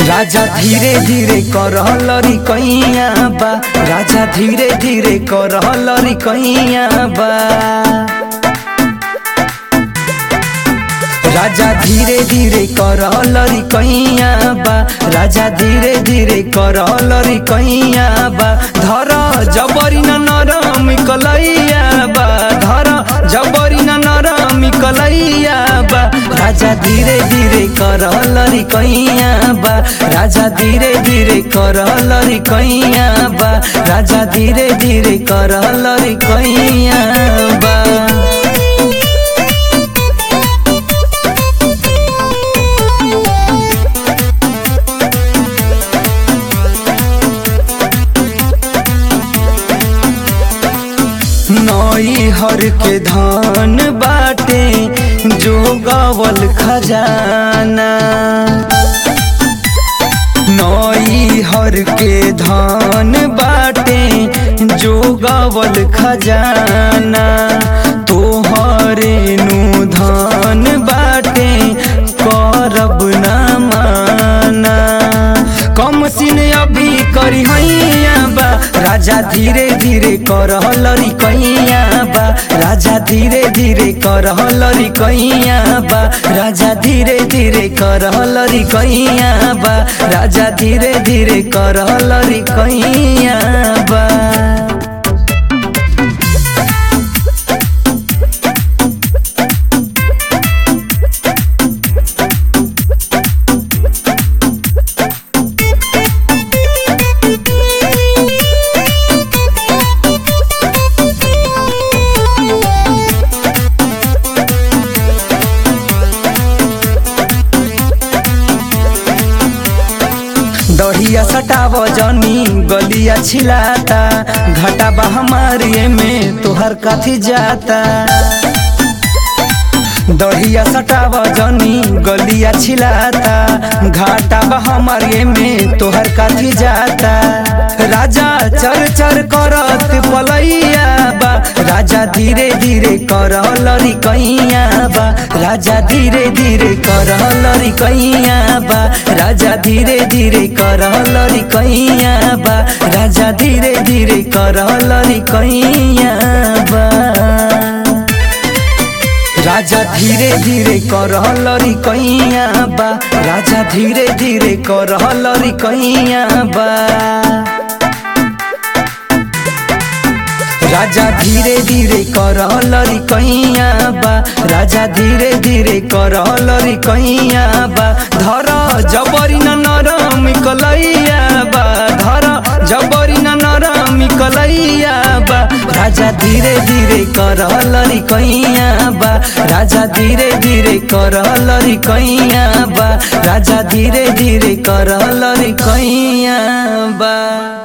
राजा धीरे धीरे करहलरी कैया बा राजा धीरे धीरे करहलरी कैया बा राजा धीरे धीरे करहलरी कैया बा राजा धीरे धीरे करहलरी कैया बा धर जबरी न नरम कलैया बा धर जबरी न नरम कलैया बा राजा धीरे धीरे करहलरी कैया बा राजा धीरे धीरे करहलरी कैया बा राजा धीरे धीरे करहलरी कैया बा नई हर के धान बाटे जो गवल खजाना नई हर के धान बाटे जो गवल खजाना तोहरे नु धान बाटे करब ना माना कम सिन अभी करी हैया बा राजा धीरे धीरे करहलरी कैया बा राजा धीरे धीरे करहलरी कैया बा राजा धीरे धीरे करहलरी कैया बा राजा धीरे धीरे करहलरी कैया बा दहिया सटाव जनी गलिया छिलाता घाटा बा हमारे में तोहर काथी जाता दहिया सटाव जनी गलिया छिलाता घाटा बा हमारे में तोहर काथी जाता राजा चर चर करत पलैया बा राजा धीरे धीरे करहलरी कैया बा राजा धीरे धीरे करहलरी कैया बा राजा धीरे धीरे करहलरी कैया बा राजा धीरे धीरे करहलरी कैया बा राजा धीरे धीरे करहलरी कैया बा राजा धीरे धीरे करहलरी कैया बा राजा धीरे धीरे करहलरी कैया बा राजा धीरे धीरे करहलरी कैया बा धर जबरी न नरम कलैया बा धर जबरी न नरम कलैया बा राजा धीरे धीरे करहलरी कैया बा राजा धीरे धीरे करहलरी कैया बा राजा धीरे धीरे करहलरी कैया बा